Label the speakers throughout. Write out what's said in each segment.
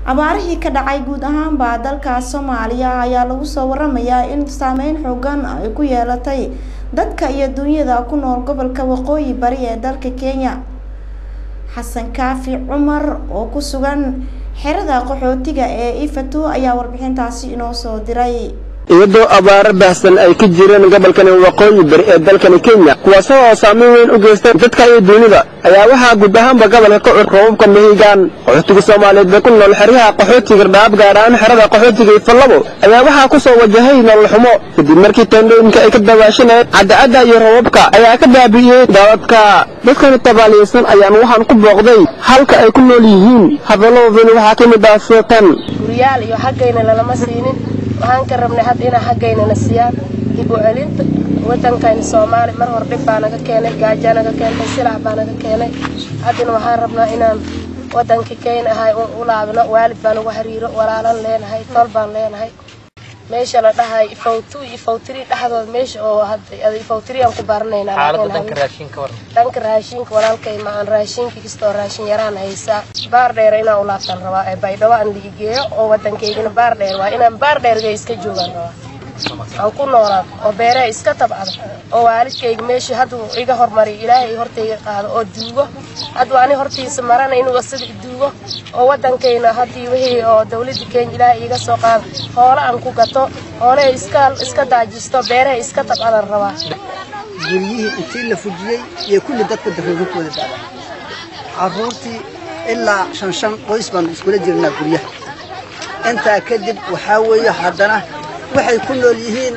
Speaker 1: abaarihii ka dhacay guud ahaanba dalka soomaaliya ayaa lagu soo waramayaa in saameyn xoogan ay ku yeelatay dadka iyo dunyada ku nool gobolka waqooyi bari ee dalka kenya xasan kaafi cumar oo ku sugan xerada qaxootiga ee ifatu ayaa warbixintaasi inoo soo diray
Speaker 2: iyadoo abaaro baahsan ay ka jireen gobolkani waqooyi bari ee dalkani kenya kuwaasoo oo saameyn weyn u geystay dadka iyo dunida ayaa waxaa guud ahaanba gobolka ka cur roobabka mahigaan qaxootiga soomaaliyeed ee ku nool xeryaha qaxootiga dhaab gaar ahaan xerada qaxootiga ifallabo ayaa waxaa ku soo wajahay nolol xumo kadib markii teendhooyinka ay ka dawaashanayeen cadacadda iyo roobabka ayaa ka baabi'iyey daadadka dadkani tabaaliyeysan ayaan waxaan ku booqday halka ay ku nool yihiin hadalladoodani waxaa ka mid ah sootan
Speaker 3: guryaal iyo xaggayna lalama siinin waxaan ka rabnay hadda inaa xaggaynana siiyaan dib u celinta waddankayna soomaali mar hor dhib baa naga keenay gaajaa naga keentay silac baa naga keenay haddana waxaan rabnaa inaan waddankii keyna ahay u laabno waalid baan ugu xiriiro walaalan leenahay tol baan leenahay meesha la dhahay ifowtu ifowtiri dhexdooda meesha oo hadda ifowtiri aan ku baranaynaa dhanka raashinka walaalkay ma aan raashinka kastoo raashin yaraan haysaa baar dheer inaan u laabtaan rabaa ee baydhabo aan liigeeyo oo waddankaygana baar dheer waa inaan baar dheerga iska joogaan rabaa aan ku noolaado oo beeraha iska tabcado oo waalidkayga meesha hadduu iga hormariyo ilaahay hortayga qaado oo duugo hadduu ani hortiisa marana inuu isaga duugo oo waddankayna haddii wixii oo dawladda kenya ilaahay iga soo qaado hoola aan ku gato hoolaha iska iska daajisto beeraha iska tabcadan rabaa
Speaker 4: guryihii intii la fujiyey iyo kulli dadka daruurintooda dada carruurtii ilaa shan shan qoys baanu iskula jirnaa guryaha intaa kadib waxaa weeye haddana waxay ku nool yihiin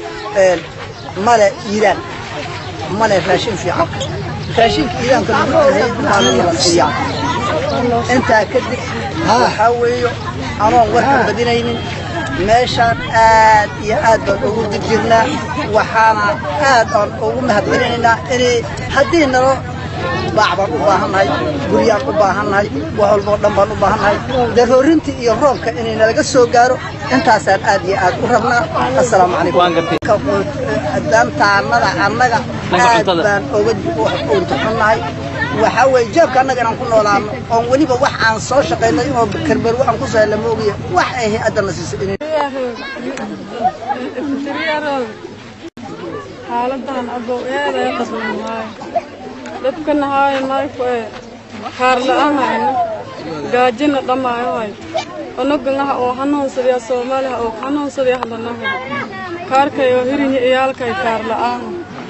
Speaker 4: male iiraan male raashin fiican raashinka iiraanka laguiyaa intaa kadib waxaa weeye anoon warka badinaynin meeshaan aad iyo aad baan ugu jirjirnaa waxaana aad aan ugu mahadcelinaynaa inay haddii nalo baac baan u baahannahay guryaan u baahannahay wax walboo dhan baan u baahannahay daroorintii iyo roobka inay nalaga soo gaaro intaasaan aad iyo aad u rabnaa assalaamu calaykum dantaanada annaga aad baan oga urtaxunnahay waxaa weeye jeebka annaga inaan ku noolaano oon weliba wax aan soo shaqaynay oo karbarwo aan ku soo hella moogiya wax ay hay-addana siisay
Speaker 5: xaaladan abow eeday qasban waaye dadkana haayo mayku ee kaar la'aan hayno gaajina dhammaayo hay onoganaha oo hanuunsadayaa soomaaliha oo hanuunsadaya hadanaha kaarkayoo hirinya iyaalkay kaar la'aan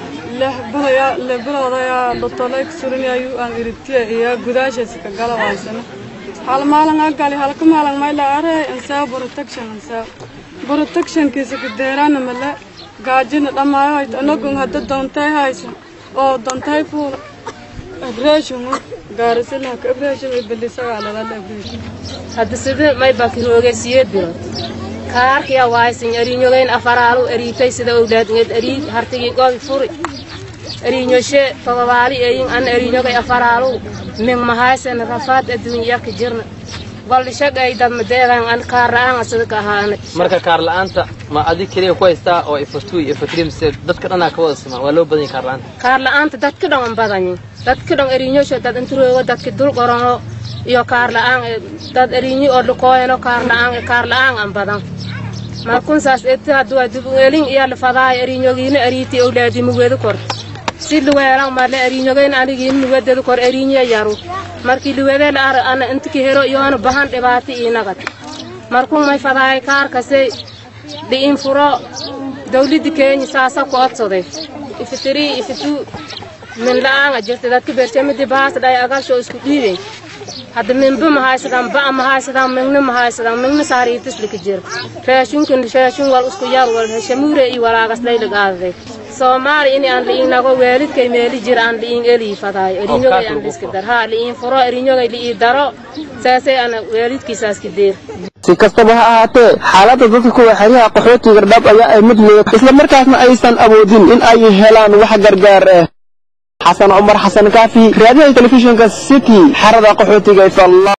Speaker 5: lebiloodayaa dotoleyk surinayu aan iritiya iyo gudaashaysa ka gala waysana hal maalin agali halka maalin mayla arey ansaa protection ansaa protectionkiisa kadeeraana male gaajina dhammaayo hayto onogan hadda doontay hayso oo doontay fuul abreeshon gaarisilaha ka abreeshon ay belisagaa lalala abreeshon
Speaker 3: hadda sida may bakirooge siyeed bilood kaarkiya waaysan ariinyogeyn afaraalu ariitay sida owlaadngeed arii hartigii goobi furi ariinyoshe todobaali eyin an ariinyogay afaraalu ming mahaysan rafaad adduunyaka jirna goldhishagay dadmadeegan an kaar la'aan asada ka ahaanay
Speaker 6: marka kaar la'aanta ma adig keliya ku haystaa oo ifatuy ifatri mise dadka dhanaa ka wada simaa waa loo badan yahay kaar la'aanta
Speaker 3: kaar la'aanta dadka dhan an badanyin dadka dhan ariinyosho dad inturoogo dadka dul qorono iyo kaar la'aan dad ariinyi oo dhukooyano kaar la'aan kaar la'aan an badan markun saas eti hadduu dubuelin iyo lafadaayo ariinyogiina ariiti owlaadi mugeedu kor si luweelan male ariinyogeyn anigiin mugededu kor ariinye yaru markii luwede la ara ana intiki hero iyoona bahan dhibaati iinagad markun may fadaayo kaarkase dhi'in furo dawladda keenya saasa ku odsaday ifitirii ifitu min la'aanga jirta dadka bertemidi baas dhay agasho isku dhiibey hadda minba mahaysadaan ba'a mahaysadaan mingna mahaysadaan mingna saariitislik jir raashinkan raashin wal isku yar wal heshamuure iyo walaagas laylig aadaday soomaali in aan liin nago waalidkay meeli jir aan liin elii fadaayo erinyogay aan liska dar haa liin furo erinyogay liii daro saasay ana waalidkiisaaska deer
Speaker 2: si kastaba ha ahaatee xaaladda dadka kuwa xeryaha qaxootiga dhab ayaa ay mid liida isla markaasna aysan awoodin in ay helaan wax gargaar ah xasan cumar xasan kaafi raadiyaha telefishinka city xerada qaxootiga ifalla